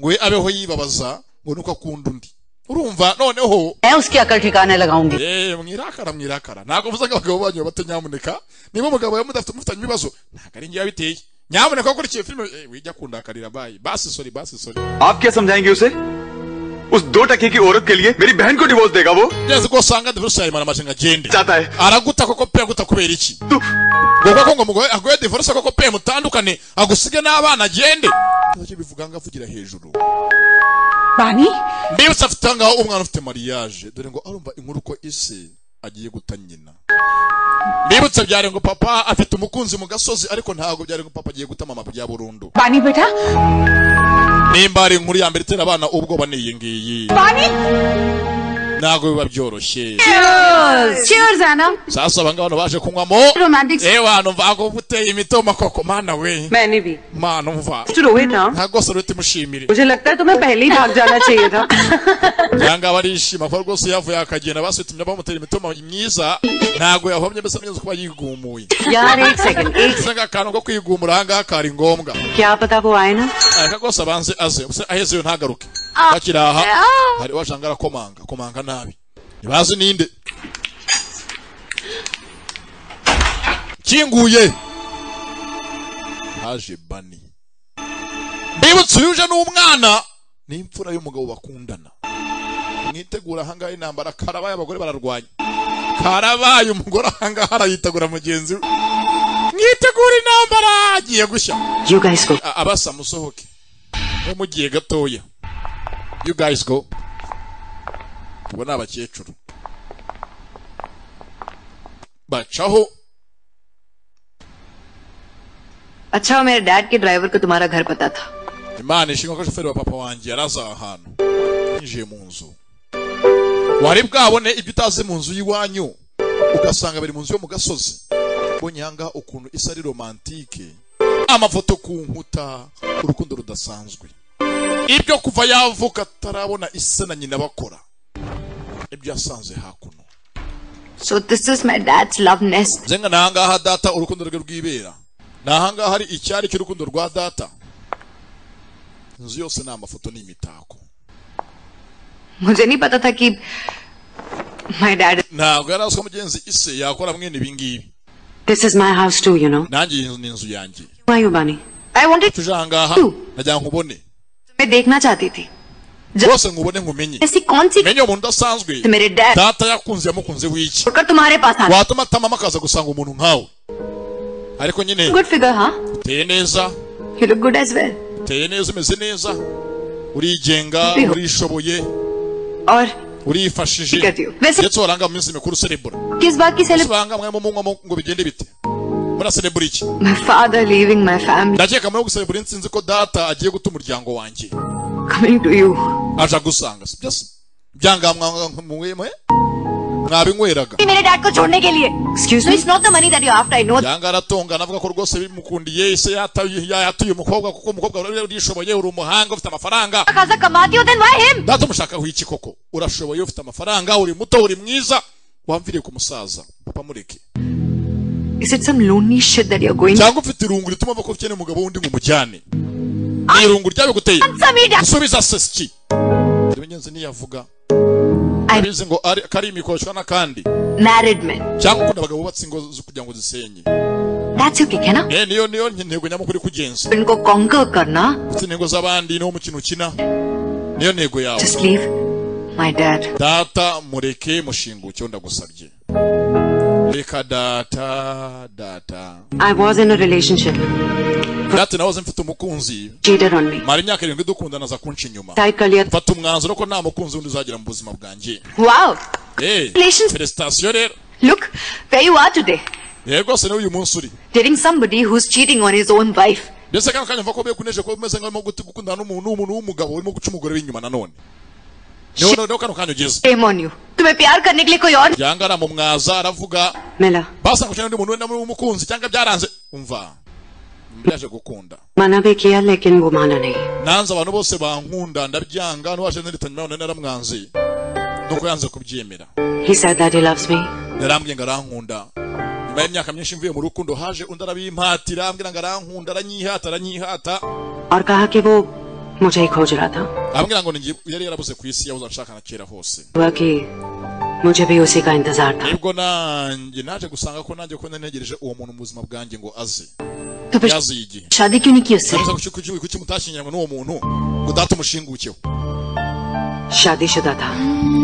ngo we abeho yibabaza ngo nuko akunda undi urumva noneho मैं उसकी अकल ठिकाने लगाऊंगी eh, mwirakara mwirakara ntabwo mvuze ngo abagabo banyu bato nyamuneka niba umugabo yamudafite mufitanye ibibazo ntabwo ari ngewe yabiteye nyamuneka wakurikiye filime eh, wijya kundakarira bayi basi sori basi sori आप क्या समझाएंगे उसे उस दो टके की औरत के लिए मेरी बहन को डिवोर्स देगा वो ngeze ko usanga divorce yayimara amajana agende चाहता है araguta koko pe aguta kubera iki तू ngombwa ko ngo mugoye agoye divorce koko pe mutandukane agusige n'abana agende ntacyo bivuga ngo avugira hejuru Bani? mbibutsa afite ahangaho umwana ufite mariage dore ngo arumva inkuru ko ise agiye guta nyina mbibutsa byari ngo papa afite umukunzi mu gasozi ariko ntabwo byari ngo papa agiye guta mama bya burundu Bani बेटा nimba ari inkuru ya mbere itera abana ubwoba ni iyi ngiyi पानी ntabwo biba byoroshye Cheers Anna sasa abangaba hano baje kunywamo Romantic ewe hantu mvago uteye imitobe makoko mana we मैंने भी mana umva Rohit हाँ ntabwo rwose ruhita imushimire मुझे लगता है तुम्हें पहले ही भाग जाना चाहिए था yangaba arishima kuko rwose yavuye akagenda basutumye bamutera imitoma myiza ntabwo yahomye mbese neza kuba yigumuye यार एक सेकंड एक mbese nk'akantu ko kwigumura ahangaha kari ngombwa क्या पता वो आए ना areka rwose abanze aze mbese aheze iyo ntagaruke akiri aha hari washanga arakomanga komanga nabi ntibazi ninde kinguye haje bani mbibutse uyu uje n'umwana ni imfura y'umugabo bakundana mwitegura ahangaha intambara karabaye abagore bararwanya karabaye umugore ahangaha arayitegura mugenzi we mwitegura intambara agiye gushya You guys go. A- abasa musohoke mwe mugiye gatoya you guys go ubu ni abakecuru bacaho अच्छा हुआ मेरे डैड के ड्राइवर को तुम्हारा घर पता था imana ishimwe ko shoferi wa papa wanjye yari azi aha hantu yinjiye mu nzu wari bwabone ibyo utazi mu nzu y'iwanyu ugasanga biri mu nzu yo mu gasozi mbonye ahangaha ukuntu isa ari romantike amafoto ku nkuta urukundo rudasanzwe ibyo kuva yavuka atarabona isa na nyina bakora ibyo yasanze hakuno So this is my dad's love nest. nzenga ni ahangaha data urukundo rwe rwibera ni ahangaha hari icyari cy'urukundo rwa data inzu yose ni amafoto n'imitako मुझे नहीं पता था कि my dad. ntabwo yari azi ko mugenzi ise yakora mwene ibi ngibi This is my house too, you know. nanjye iyi nzu ni inzu yanjye Who are you, Bunny? I wanted tuje ahangaha najya nkubone तुम्हें देखना चाहती थी rwose nkubone nkumenye ऐसी कौन सी menye umuntu udasanzwe मेरे dad data yakunze yamukunze w'iki छोड़कर तुम्हारे पास आना watuma atamama akaza gusanga umuntu nkawe ariko nyine good figure हाँ uteye neza you look good as well uteye neza umeze neza urigenga Biho. urishoboye और urifashije Bigatiyo. Mbese- ndetse waranga mu minsi mikuru celebura किस बात की celebrate usanga mwe munywa ngo bigende bite muraselebura iki my father leaving my family ndakeka muri guselebura insinzi ko data agiye guta umuryango wanjye coming to you aja gusanga si byose byanga mwanga mwemwe mwabinyweraga मेरे dad को छोड़ने के लिए excuse me not the money that you after I know yanga aratongana avuga ko rwose bimukundiye ise yataye yatuye umukobwa kuko umukobwa wari urishoboye uri umuhanga ufite amafaranga खासा कमाती हो then why him data umushakaho iki koko urashoboye ufite amafaranga uri muto uri mwiza wamviriye ku musaza papa mureke is it some lonely shit that you're going cyangwa ufite irungu rituma ava ko ukeneye umugabo wundi ngo umujyane ni irungu ryabiguteye gusubiza se siki ibigenzi ntiyavuga abizi ngo ari- ko ari imikoshwa n'akandi married man cyangwa ukunda abagabo bubatse ingo zo kugira ngo zisenye that's okay है ना Eh, niyo niyo intego nyamukuru kugenza इनको conquer करना ufite intego z'abandi niwo mukino ukina niyo ntego yawe just leave my dad data mureke mushinguke ndagusabye reka data data I was in a relationship data nahoze mfite umukunzi cheated on me mara imyaka irindwi dukundana za kunca inyuma try career mfata umwanzuro ko nta mukunzi wundi uzagira mu buzima bwanjye wow Eh, Relations- felicitasiyo rero look where you are today rero rwose niwe uyu munsi uri dating somebody who's cheating on his own wife ndetse kano kanya mva ko bekuneje ko umeze nk'aho urimo guti- gukundana n'umuntu n'umuntu w'umugabo urimo guca umugore w'inyuma nanone niho niho kano kanya ugeze shame on you तुम्हें प्यार करने के लिए कोई और byanga aramumwaza aravuga मिला basa gushana undi muntu wenda muri umukunzi cyangwa byaranze umva ndaje gukunda मना भी किया लेकिन वो माना नहीं nanze abantu bose bankunda ndabyanga n'uwaje nteritanya nabona naramwanze nuko yanze kubyemera he said that he loves me yarambwiye ngo arankunda nyuma y'imyaka myinshi mvuye mu rukundo haje undi arabimpatira ambwira ngo arankunda aranyihata aranyihata और कहा कि वो मुझे ही खोज रहा था ambwira ngo ninjye yari yarabuze ku isi yabuze anshaka na kera hose हुआ कि मुझे भी उसी का इंतजार था nibwo nanjye naje gusanga ko nanjye ko ntegereje uwo muntu mu buzima bwanjye ngo aze तो फिर yaziye igihe शादी क्यों नहीं की उससे Ndabuza kuki kuki- kuki mutashyingiranywe n'uwo muntu ngo data umushingukeho शादीशुदा था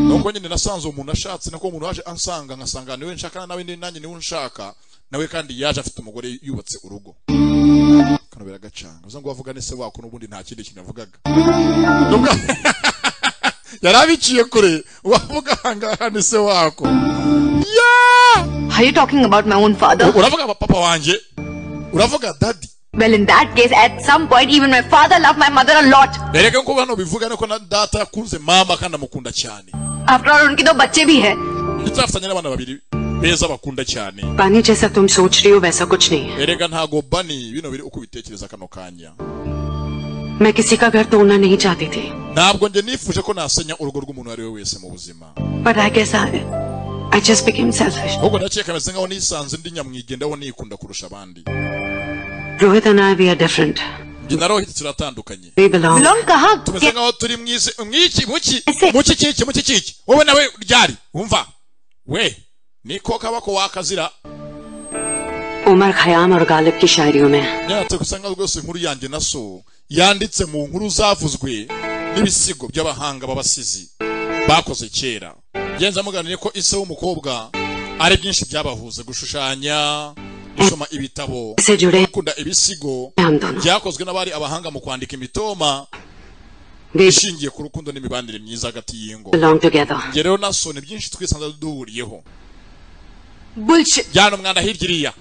nuko nyine nasanze umuntu ashatse nako umuntu waje ansanga nkasanga niwe nshaka nawe ni- nanjye niwe nshaka nawe kandi yaje afite umugore yubatse urugo kano biragacanga uza ngo wavugane se wako n'ubundi nta kindi kintu yavugaga Ubwo- yari abiciye kure wavugane se wako Are you talking about my own father? uravuga papa wanjye uravuga dadi Well, in that case, at some point, even my father loved my mother a lot. erega ko hano bivuga nuko na data yakunze mama kandi amukunda cyane After all, उनके दो बच्चे भी हैं। ndetse afitanye n'abana babiri beza bakunda cyane पानी जैसा तुम सोच रही हो वैसा कुछ नहीं erega ntago bani bino biri uko ubitekereza kano kanya है मैं किसी का घर तोड़ना नहीं चाहती थी ntabwo njye nifuje ko nasenya urugo rw'umuntu uwo ari we wese mu buzima पर आई कैसा I just became selfish ahubwo ndakeka kameze nkaho nisanze ndi nyamwigendaho nikunda kurusha abandi Rohit and I we are different njye na rohit turatandukanye we belong Belong कहाँ? tumeze nkaho turi mu isi mwiki muki muki kiki muki kiki wowe nawe ryari wumva we niko kaba ko wakazira Omar Khayyam और गालिब की शायरियों में myatse usanga rwose inkuru yanjye na so yanditse mu nkuru zavuzwe n'ibisigo by'abahanga b'abasizi bakoze kera genza muganire ko ise w'umukobwa ari byinshi byabahuze gushushanya gusoma ibitabo से जुड़े gukunda ibisigo हैं हम दोनों byakozwe n'abari abahanga mu kwandika imitoma we ishingiye ku rukundo n'imibanire myiza hagati y'ingo belong together njye rero na so ni byinshi twisanze duhuriyeho Bullshit. jyana umwanda hirya iriya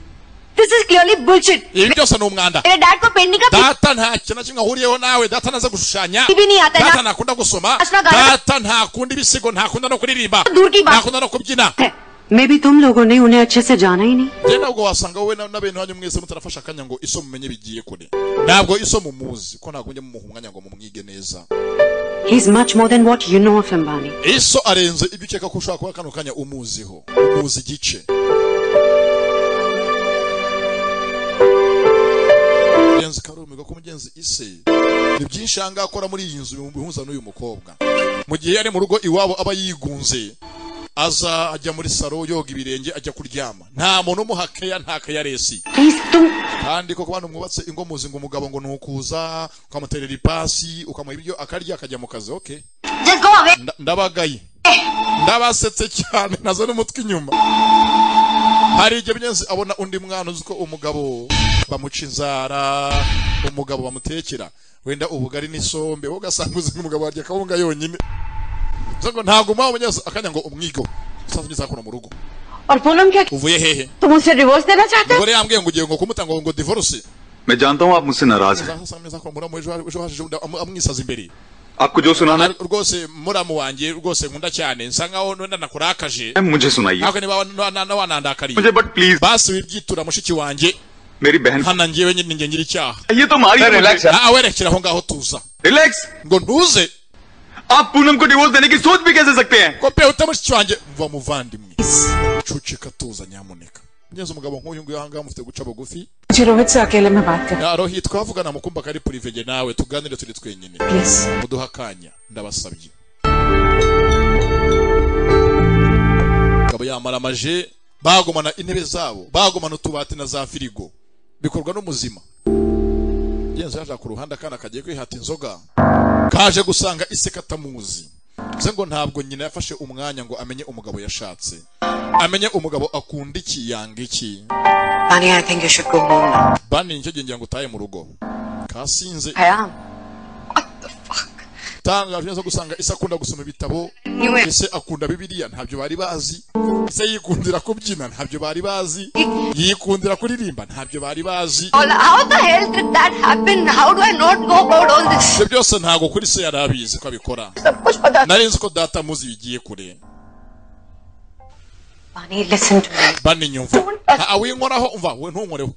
This is clearly bullshit. ibi byose ni umwanda मेरे dad को painting का data nta kintu na kimwe ahuriyeho nawe data ntaza gushushanya भी नहीं आता है data ना ntakunda gusoma Ashnagarana- data ntakunda ibisigo ntakunda no kuririmba दूर की बात ntakunda no kubyina है मे भी तुम लोगों ने उन्हें अच्छे से जाना ही नहीं njye ntabwo wasanga wowe na- n'abentu hanyu mwese mutarafashe akanya ngo iso mumenye bigiye kure ntabwo iso mumuzi ko ntabwo mujya mumuha umwanya ngo mumwige neza he is much more than what you know of Ambani iso arenze ibyo ukeka ko ushobora kuba kano kanya umuziho umuzi igice mugenzi karumirwa ko mugenzi ise ni byinshi yanga akora muri iyi nzu bihuza n'uyu mukobwa mu gihe ari mu rugo iwabo aba yigunze aza ajya muri saro yoga ibirenge ajya kuryama nta muntu umuha keya nta keya resi please तुम kandi koko bantu mwubatse ingo muzi ngo umugabo ngo ni ukuza ukamuterera ipasi ukamuha ibyo akarya akajya mu kazi okay just go away. Nda- ndabagaye ndabasetse cyane nazo n'umutwe inyuma hari igihe bigeze abona undi mwana uzi ko umugabo bamuca inzara umugabo bamutekera wenda ubugari n'isombe wowe ugasanga uzi umugabo warya akawunga yonyine bivuze ngo ntabwo umuha umunyezi akanya ngo umwigo usanzwe ugeze hano mu rugo और पूनम क्या uvuye hehe तुम उसे डिवोर्स देना चाहते हो umugore yambwiye ngo ugiye ngo kumutanga ngo divorce मैं जानता हूँ आप मुझसे नाराज हैं sasa meza ko muramu ejo ejo hashize undi amu- amwisaza imbere आपको जो सुनाना Ari- rwose muramu wanjye rwose nkunda cyane nsa nkaho wenda nakurakaje है मुझे सुनाइए ntabwo niba wana- wana- wanandakariye मुझे but please basi wibyitura mushiki wanjye मेरी बहन hana njyewe nyine njye ngira icyaha ये तो मारी है मुझे। nawe rekera aho ngaho tuza relax ngo ntuze आप पूनम को डिवोर्स देने की सोच भी कैसे सकते हैं ko pe uta mushiki wanjye mva muvandimwe cucika tuza nyamuneka ngenzi umugabo nk'uyu nguyu ahangaha mufite guca bugufi मुझे रोहित से अकेले में बात कर rohi twavugana mu kumba kari purivege nawe tuganire turi twenyine please muduhe akanya ndabasabye Mugabo yamara amaje bagumana intebe zabo bagumana utubati na za firigo bikorwa n'umuzima genzi yaje ku ruhande akana kagiye kwihata inzoga kaje gusanga ise katamuzi bivuze ngo ntabwo nyina yafashe umwanya ngo amenye umugabo yashatse amenye umugabo akunda iki yanga iki पानी I think you should go home now bani nicyo gihe ngira ngo utahe mu rugo kasinze खयाम tanga neza gusanga ise akunda gusoma ibitabo Niwe. ese akunda bibiliya ntabyo bari bazi ise yikundira kubyina ntabyo bari bazi yikundira kuririmba ntabyo bari bazi All, how the hell did that happen? How do I not go about all this? ibyo byose ntabwo kuri se yari abizi ko abikora सब कुछ पता nari nzi ko data muzi bigiye kure पानी listen to me bani nyumva nta awinkoraho umva we ntunkoreho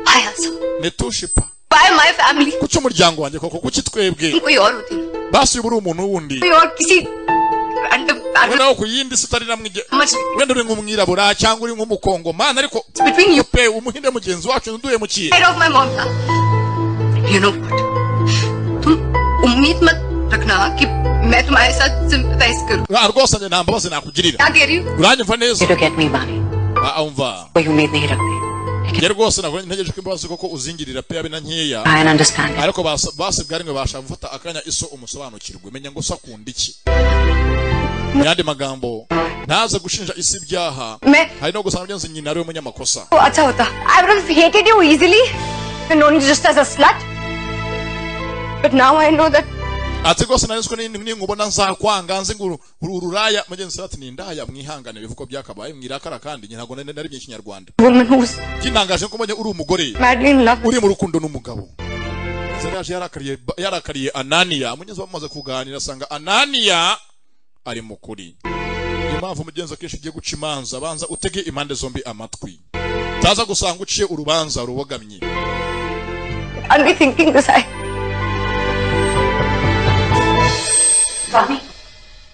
I also netushipa by my family kuki umuryango wanjye koko kuki twebwe कोई और होती कोई basi uba uri umuntu wundi और किसी random random noneho ku yindi si utari namwige much wenda uri nk'umwirabura cyangwa uri nk'umukongomani ariko between you pe umuhinde mugenzi wacu nduhemukiye and of my mom था you know what तुम उम्मीद मत रखना कि मैं तुम्हारे साथ sympathize करूं Ah, rwose njye nta mbabazi nakugirira क्या कह रही हूँ uranyumva neza गेट मी बानी Ah, umva कोई उम्मीद नहीं रखती njye rwose nabonye ntegereje ko imbabazi kuko uzingirira pe yabe na nkeya I understand. ariko basa- basebwa rimwe bashaka gufata akanya iso umusobanukirwe menya ngo so akunda iki mu yandi magambo ntaze gushinja isi ibyaha Me- hari no gusanga byanze nyina ari we munyamakosa वो अच्छा होता I would have hated you easily known just as a slut but now I know that ati rwose narenzwe ninkubona nzakwanga nzi ngo uru- uru ruraya mugenzi we ati ni indaya mwihangane bivuko byakabaye mwirakara kandi nyina ntabwo nari nari ikinyarwanda woman who's kintangaje ko mbonye uri umugore madly in love uri mu rukundo n'umugabo zari yaje yarakariye yarakariye ananiya mugenzi we bamaze kuganira asanga ananiya ari mu kuri niyo mpamvu mugenzi akenshi ugiye guca imanza banza utege impande zombi amatwi utaza gusanga uciye urubanza rubogamye I'll be thinking this I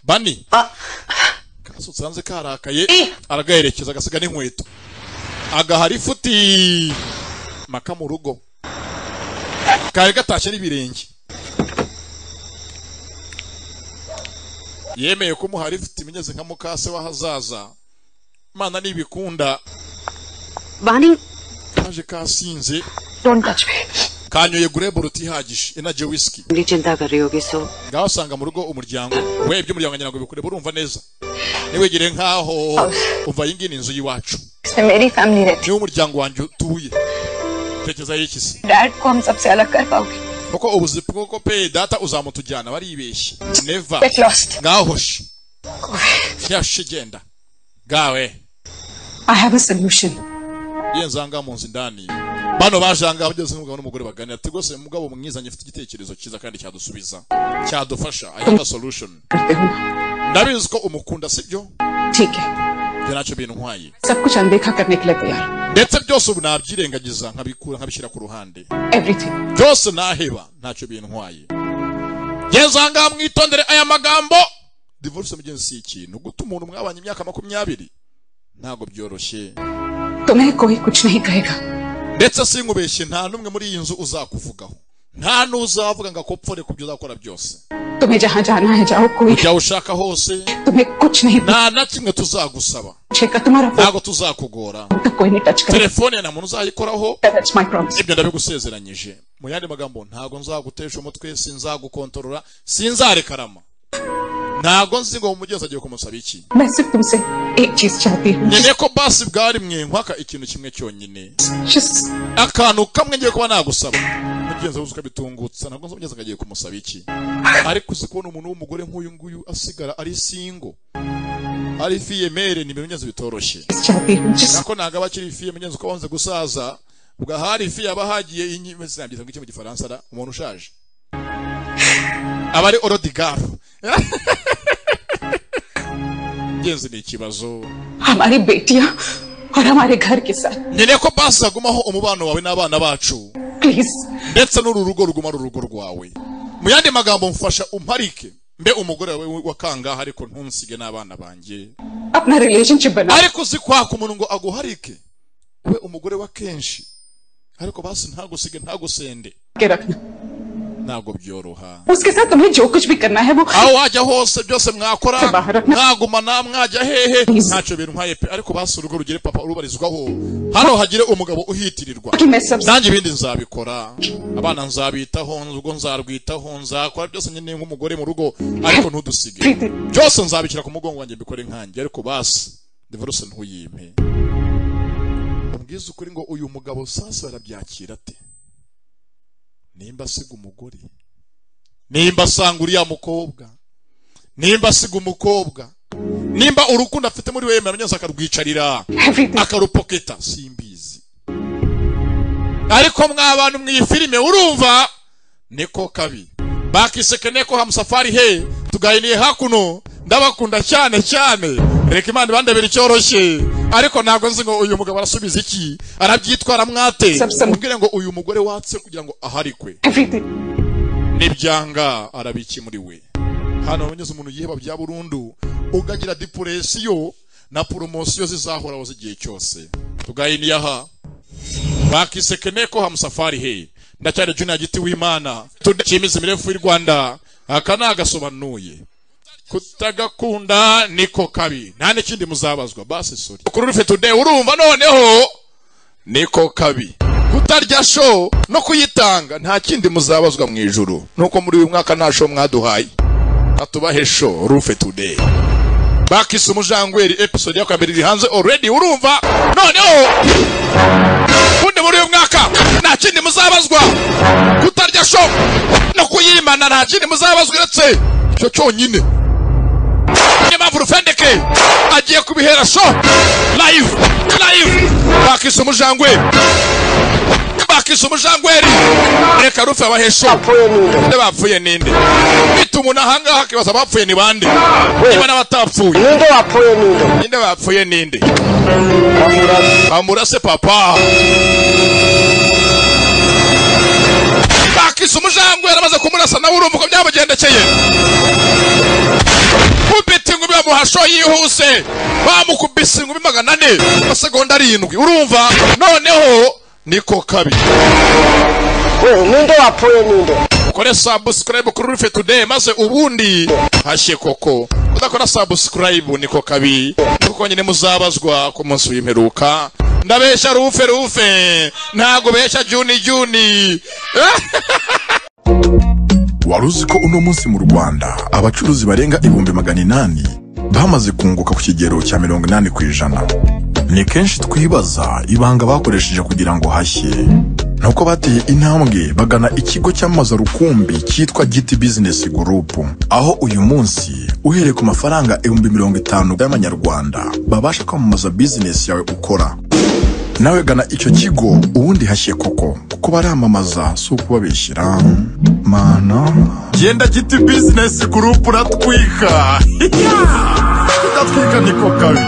bani kasutse hanze karakaye aragaherekeza agasiga n'inkweto agahari ifuti maka mu rugo kari gatashye n'ibirenge yemeye ko umuhari ifuti imeze nka mukase w'ahazaza mana nibikunda Vani, kaje kasinze don't touch me. kanyoye gurebo rutihagije inaje whisky Ndi chinta kar rahi hogi so. ngaho usanga mu rugo umuryango we iby'umuryango ngira ngo bikureba urumva neza ntiwegere nk'aho umva iyi ngiyi ni inzu y'iwacu से मेरी फैमिली रहती niwo umuryango wanjye utuye tekereza y'iki se dad को हम सबसे अलग कर पाओगे kuko ubuzi bw'uko pe data uzamutujyana baribeshye neva Get lost. mwahoshe yashe genda gawe I have a solution. yenza ahangaha mu nzu indani bano baje ahangaha bageze n'umugabo n'umugore baganira ati rwose mugabo mwiza njye mfite igitekerezo cyiza kandi cyadusubiza cyadufasha i have a solution ndabizi ko umukunda sibyo ठीक है ibyo ntacyo bintwaye सब कुछ अनदेखा करने के लिए तैयार ndetse byose ubu nabyirengagiza nkabikura nkabishyira ku ruhande everything byose naheba ntacyo bintwaye ngeze ahangaha mwitondere aya magambo divorce mugenzi si ikintu guta umuntu mwabanye imyaka makumyabiri ntabwo byoroshye तुम्हें कोई कुछ नहीं कहेगा ndetse sinkubeshye nta n'umwe muri iyi nzu uzakuvugaho nta n'uzavuga ngo akopfore ku byo uzakora byose तुम्हें जहाँ जाना है जाओ कोई ujya aho ushaka hose तुम्हें कुछ नहीं nta na kimwe tuzagusaba पूछेगा तुम्हारा फोन ntabwo tuzakugora का कोई नहीं टच करेगा telefone ya nta muntu uzayikoraho that's my promise ibyo ndabigusezeranyije mu yandi magambo ntago nzagutesha umutwe sinzagukontorora sinzarekarama ntago nzi ngo umugenzi agiye kumusaba iki मैं सिर्फ तुमसे एक चीज चाहती हूँ nkeneye ko basi bwari mwe nkwaka ikintu kimwe cyonyine Just akantu kamwe ngiye kuba nagusaba mugenzi wawe ukabitungutsa ntabwo nzi umugenzi ngo agiye kumusaba iki ariko uzi kubona umuntu w'umugore nk'uyu nguyu asigara ari singo ari fiyemere ni ibintu ngenzi bitoroshye चाहती हूँ जिस nako ntabwo aba akiri ifi yamenye uko wanze gusaza ugahari ifi yaba ahagiye inyuma sinabyiza ngo icyo mu gifaransa ara umuntu ushaje aba ari orodigaro ngenzi ni ikibazo हमारी बेटियाँ और हमारे घर के साथ nkeneye ko basi hagumaho umubano wawe n'abana bacu please ndetse n'uru rugo ruguma ari urugo rwawe mu yandi magambo mfasha umparike mbe umugore wawe wakangaha ariko ntunsige n'abana banjye अपना relationship बनाओ ariko uzi kwaka umuntu ngo aguharike we umugore wa kenshi ariko basi ntagusige ntagusende के रखना ntabwo byoroha उसके साथ तुम्हें जो कुछ भी करना है वो aho wajya hose byose mwakora Bahara. mwagumana mwajya hehe Please. ntacyo bintwaye pe ariko basi urugo rugire papa urubarizwaho hano hagire umugabo uhitirirwa कि मैं सब nanjye ibindi nzabikora abana nzabitaho urugo nzarwitaho nzakora byose nyine nk'umugore mu rugo ariko ntudusige Preeti byose nzabishyira ku mugongo wanjye mbikore nkanjye ariko basi divorce ntuyimpe umbwiza ukuri ngo uyu mugabo sasa arabyakira ate nimba asiga umugore nimba asanga uriya mukobwa nimba asiga umukobwa nimba urukundo afite muri we yemera neza akarwicarira everything akarupoketa simbizi ariko mwa bantu mw'iyi filime urumva niko kabi bakiseke neko hamusafari he tuganiriye hakuno ndabakunda cyane cyane reka imana ibandebera icyoroshye ariko ntabwo nzi ngo uyu mugabo arasubiza iki arabyitwara mwate Sabu, sabu. mubwire ngo uyu mugore watse kugira ngo aharikwe everything n'ibyanga arabikemuriwe hano abanyuze umuntu yiheba bya burundu ugagira depuresiyo na poromosiyo zizahoraho z'igihe cyose tugahindiye aha bakiseke neko hamusafari he ndacyari junior giti w'imana tudashimize imirefu y'u rwanda aka ni agasobanuye kutagakunda niko kabi nta n'ikindi muzabazwa basi sori kuri rufe tude urumva noneho niko kabi kutarya show no kuyitanga nta kindi muzabazwa mu ijuru nuko muri uyu mwaka nta show mwaduhaye atubahe show rufe today bakisi umujangweri episode ya kabiri iri hanze already urumva noneho ubundi muri uyu mwaka nta kindi muzabazwa kutarya show no kuyimana nta kindi muzabazwa uretse icyo cyonyine niyo mpamvu rufendeke agiye kubihera sho live live bakisa umujangweri bakisa umujangweri reka rufe abahesho nde bapfuye ninde bituma umuntu ahangaha akibaza abapfuye ni bande niba n'abatapfuye ninde wapfuye ninde ninde bapfuye ninde bamurase papa bakisa umujangweri amaze kumurasa nawe urumva uko byamugendekeye kubita ingumi bamuhasho yihuse bamukubise ingumi magana ane amasegonda arindwi urumva noneho niko kabi ninde wapfuye ninde ukore subscribe kuri rufe today maze ubundi hashye koko udakora subscribe niko kabi kuko nyine muzabazwa ku munsi w'imperuka ndabeshya rufe rufe ntago beshya juni juni wari uzi ko uno munsi mu rwanda abacuruzi barenga ibihumbi magana inani bamaze kunguka ku kigero cya mirongo inani ku ijana ni kenshi twibaza ibanga bakoresheje kugira ngo hashye nuko bateye intambwe bagana ikigo cyamamaza rukumbi cyitwa giti bizinesi gurupu aho uyu munsi uhereye ku mafaranga ibihumbi mirongo itanu y'amanyarwanda babasha kwamamaza bizinesi yawe ukora nawe gana icyo kigo ubundi hashye koko kuko baramamaza si ukubabeshyira mana genda giti bizinesi gurupu uratwika tudatwika niko kabi